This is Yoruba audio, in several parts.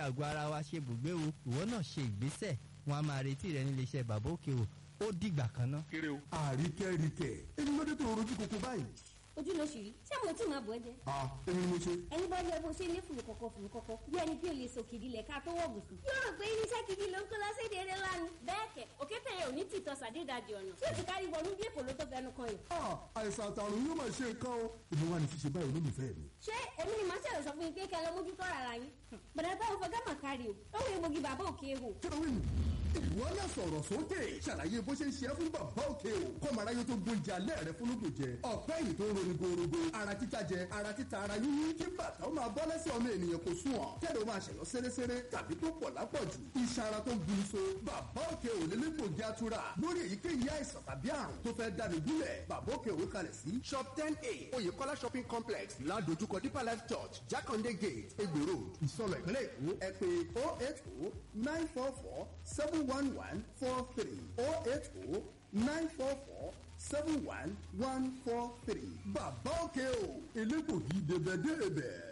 àgọ́ ara wa ṣe bùgbé o ìwọ náà ṣe ìgbésẹ̀ wọn a máa retí rẹ nílé iṣẹ́ bàbá òkè o ó dìgbà kan ná. kéré o. àríkẹ́ríkẹ́ èmi ló dé tó rojú koko báyìí. ojú ló ṣì rí ṣé mo tí máa bọ̀ ẹ́ jẹ́. a èmi ni mo ṣe. ẹni bá yẹ bó ṣe ní fùrù kọ̀kọ̀ fùrù kọ̀kọ̀ bí ẹni bí olè sòkìdí lẹ̀ ká tó wọ̀ gùsùn. yóò rò pé irinṣẹ́ gidi ló ń kó lọ́sẹ̀dẹ̀ eré lánàá. bẹ́ẹ̀ kẹ̀ òkété yẹn ò ní tìtọ́ sàdédàjì ọ̀nà tí òtún kárí wọnú bí èkó ló tó fẹnu kan yìí. a àìsàn àtàrùn yóò máa ṣe nǹkan o. èmi wà ní ṣíṣe báyìí olólùfẹ́ mi. ṣé èmi ni màá ṣẹlẹ̀ sọ fún yín pé kẹ́ ẹ lọ mójútó ara yín. bẹ̀rẹ̀ táwọn fọgá mà kárí o ó wọ egbògi bàbá òkè ehò. kílówìn ìwọ náà sọ̀rọ̀ sókè ṣàlàyé bó ṣe ń ṣe é fún bàbá òkè o kọ́mọ aráyé tó gbóúnjẹ alẹ́ rẹ fún lóògùn jẹ ọ̀pẹ́ yìí tó ń roni gorogo ara títa jẹ ara títa ara yíyí kí bàtà ó máa bọ́ lẹ́sẹ̀ ọmọ ènìyàn kò sùn ọ̀ kẹ́lẹ́ ó máa ṣẹ̀yọ́ séréséré tàbí tó pọ̀ lápọ̀jù iṣan ara tó ń bu iṣo bàbá òkè ò lè lẹ́gbògi atura lórí èyíkéyìí àìsàn tàbí àrùn tó fẹ́ dáni gúnlẹ̀ bàbá òkè òwe kalẹ̀ sí shop ten a oyèkọ́lá shopping complex ládojúkọ deeper life church jákàndé gate egbò road ìsọlọ ìpínlẹ̀ èkó ẹ pé oh eight oh nine four four seven one one four three oh eight oh nine four four seven one one four three. bàbá òkè o elégbògi débẹ̀débẹ̀.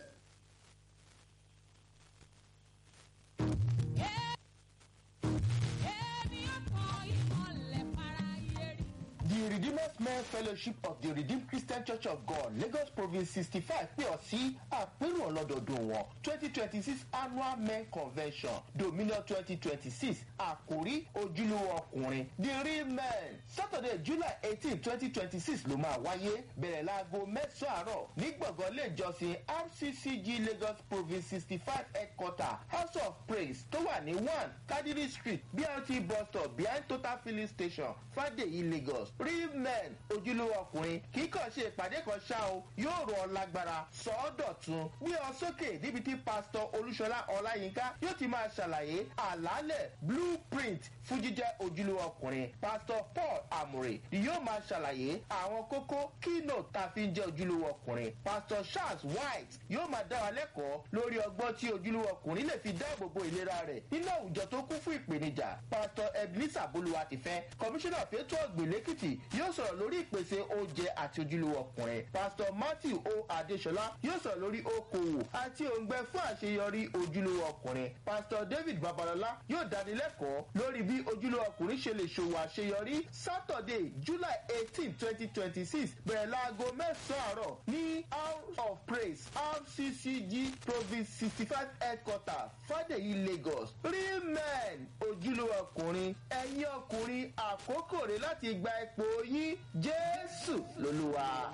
The Redeemers Men Fellowship of the Redeemed Christian Church of God Lagos Province sixty five pè ọ́ sí àpérò ọlọ́dọọdún wọn twenty twenty six annual men convention dominion twenty twenty six àkórí ojúlówó ọkùnrin the real men Saturday July eighteen twenty twenty six ló máa wáyé bẹ̀rẹ̀ láago mẹ́sàn-án àárọ̀ ní gbọ̀ngàn ilé ìjọsìn RCCG Lagos Province sixty five headquarter House of Praise tó wà ní one Kadiri Street BRT bus stop behind Total filling station Fadeyi Lagos real men ojúlówó ọkùnrin kì í kàn ṣe ìpàdé kan ṣá o yóò rọ ọ lágbára sọ ọ́ dọ̀tun gbé ọ sókè níbi tí pásítọ̀ olúṣọlá ọláyínká yóò ti máa ṣàlàyé àlàálẹ̀ blueprint fún jíjẹ́ ojúlówó ọkùnrin pásítọ̀ paul amure yóò máa ṣàlàyé àwọn kókó keynote tá a fi ń jẹ́ ojúlówó ọkùnrin pásítọ̀ charles white yóò máa dá wa lẹ́kọ̀ọ́ lórí ọgbọ́n tí ojúlówó ọkùnrin lè fi dáàbò bo ìlera rẹ̀ nínú àwùjọ tó kún fún ìpèníjà pásítọ̀ ebenezer bolúwatifẹ́ kọmíṣánná fẹ́tọ́ ọ̀gbìn lẹ́kìtì yóò sọ̀rọ̀ lórí ìpèsè oúnjẹ àti ojúlówó ọkùnrin pásítọ̀ matthew o adéṣọlá yóò sọ̀rọ̀ lórí okòwò àti òǹgbẹ fún àṣeyọrí ojúlówó ọkùnrin pásítọ̀ david babalọlá yóò dánilẹ́kọ̀ọ́ lórí bí ojúlówó ọkùnrin ṣe lè ṣòwò àṣeyọrí saturday july eighteen twenty twenty six bẹ̀rẹ̀ láago mẹ́sàn-án àárọ̀ ní house of praise rccg province sixty five headquarter fàdèyí lagos real men ojúlówó ọkùnrin ẹ̀yin ọkùnrin àkókò rẹ̀ láti gba ipò yín jésù lolúwa.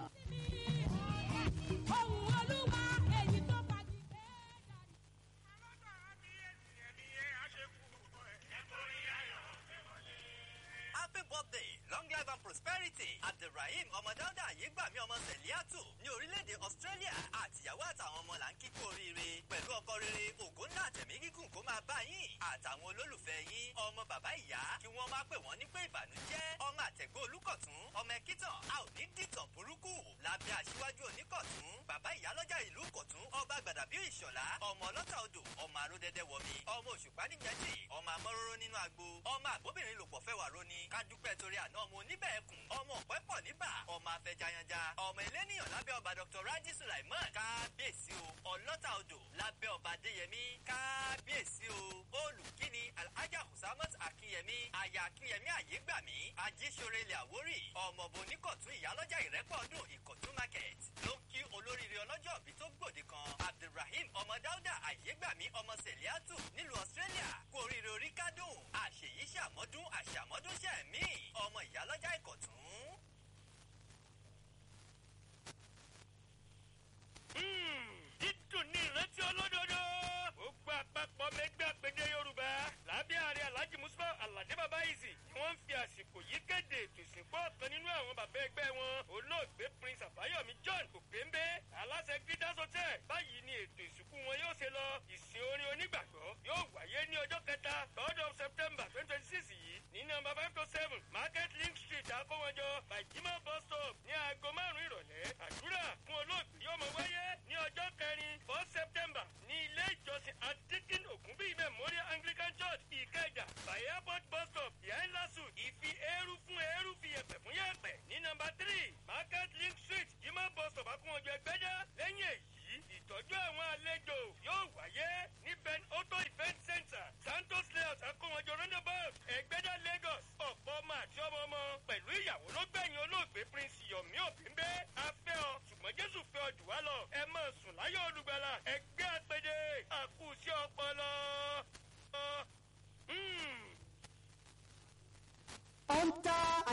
ohun olúwa èyí tó bá ti fẹ́ dàrí. happy birthday long life and prosperity abdulrahim ọmọdáúdà yégbàmí ọmọ sẹ̀líàtù ní orílẹ̀-èdè australia àtìyàwó àtàwọn ọmọ là ń kíkú oríire pẹ̀lú ọkọ rere ògo ńlá àtẹ̀mí gígùn kó máa bá yín àtàwọn olólùfẹ́ yín ọmọ bàbá ìyá kí wọ́n má pè wọ́n ní pé ìbànújẹ́ ọmọ àtẹ̀gbọ́ olùkọ̀tún ọmọ ẹ̀kítàn a ò ní dìtàn burúkú lábẹ́ aṣíwájú oníkọ̀tún bàbá ìyálọ́jà ìlú kọ̀tún ọba gbàdàbí ìṣọ̀lá ọmọ ọlọ́ta odò ọmọ aródẹ́dẹ́ wọmi ọmọ òṣùpá nígbẹ́jì ọmọ amọ́róró nínú agbo ọmọ àgbóbìnrin lòpọ̀ fẹ́ wà róni kádúpẹ́ torí àná ọmọ oníbẹ̀ẹ́kùn ọmọ ọ̀pẹ́ pọ̀ níbà ọmọ afẹjayanja ọmọ eléníyàn lábẹ́ ọba dr raji sulaiman kábíyèsí o ọlọ́ta odò lábẹ́ ọba adéyẹmí kábíyèsí o olùkíni alhaja husamat akínyẹmí aya akínyẹmí àyégbàmí ajíṣore ilẹ̀ àwórì ọmọọba oníkọ̀tún ìyálọ́jà ìrẹ́pọ̀ ọdún ìkọ̀tún market ló ń kí olóríire ọlọ́jọ́ òbí tó gbòde kan abdulrahim ọmọ dáúdà àyégbàmí ọmọ sẹ̀líàtù nílùú australia kú oríire orí kádùn àṣèyí ṣàmọ́dún àṣàmọ́dún ṣẹ̀mí ọmọ ìyálọ́jà ìkọ̀tún. dídùn ní ìrántí olódodo. ó gba àpapọ̀ mẹ́gbẹ́ àpèdè yorùbá lábẹ́ ààrẹ alhaji musa alade baba izi ni wọ́n ń fi àsìkò yìí kéde ètò ìsìnkú ọ̀kan nínú àwọn bàbá ẹgbẹ́ wọn olóògbé prince àbáyọ̀mí john òpéńbé aláṣẹ gídás hotel báyìí ni ètò ìsìnkú wọn yóò ṣe lọ ìsìn orin onígbàgbọ́ yóò wáyé ní ọjọ́ kẹta third of september twenty twenty six yìí ní nọmba five to seven market link street akówọjọ bàjímọ̀ bus stop ní aago márùn-ún ìrọ̀lẹ́ àdúrà fún olóògbé yóò mọ wáyé ní ọjọ́ kẹrin four september ní ilé ìjọsìn adikin ògúnbí memorial anglican church ìkẹjà by airport bus stop behind lasu ìfi eérú fún eérú fi yẹ̀pẹ̀ fún yẹ̀pẹ̀ ní nọmba three market link street jimá bus stop akúnwọjọ ẹgbẹ́já lẹ́yìn èyí ìtọ́jú àwọn àlejò yóò wáyé ní ben otto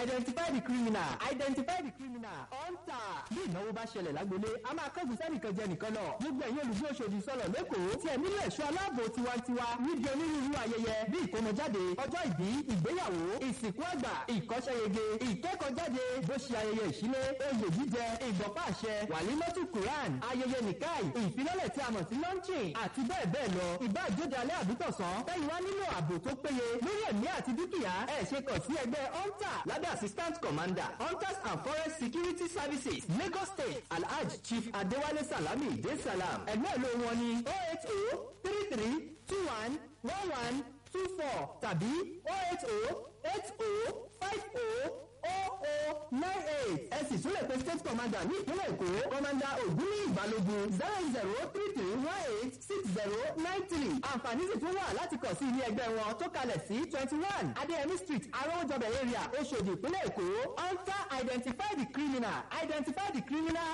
identify the criminal identify the criminal hunter. bí ìnáwó bá ṣẹlẹ̀ lágbolé a máa kọ́gùn sẹ́nìkan jẹ nìkan lọ. gbogbo ẹ̀yin olùgbé Òṣòdì sọ̀rọ̀ lẹ́kọ̀ọ́ tí ẹ̀ nílò ẹ̀ṣọ́ aláàbò tiwantiwa níbi onírúurú ayẹyẹ bí ìkómọjáde ọjọ́ ìbí ìgbéyàwó ìsìnkú àgbà ìkọ́ṣẹ́yege ìkẹ́kọ̀ọ́jáde bó ṣe ayẹyẹ ìṣílé oyè jíjẹ ìgbọ̀pá àṣẹ wàlímọ́tù quran ayẹyẹ nìkáì ìfilọ́lẹ̀ tí a mọ̀ sí launching àti bẹ́ẹ̀ bẹ́ẹ̀ lọ ìbá ìjóde alẹ́ àbítọ̀sán tẹ́yìn wá nílò ààbò tó péye lórí ẹ̀mí àti dúkìá ẹ̀ ṣe kàn sí ẹgbẹ́ hunter lábẹ́ assistant commander hunters and forest security services lagos state alhaj chief adewale salami de salam ẹgbẹ́ ìlú wọn ni oh eight oh three three two one one one two four tàbí oh eight oh eight oh five oh nine eight ẹ sì tún lè pe state commander ní ìpínlẹ̀ èkó commander ògúnní ìbálògun zero zero three three one eight six zero nine three àǹfààní sì tún wà láti kàn sí ilé ẹgbẹ́ wọn tó kalẹ̀ sí twenty one adéyẹmí street arọ́wọ́jọbẹ̀ area oṣòdì ìpínlẹ̀ èkó hunter identify the criminal identify the criminal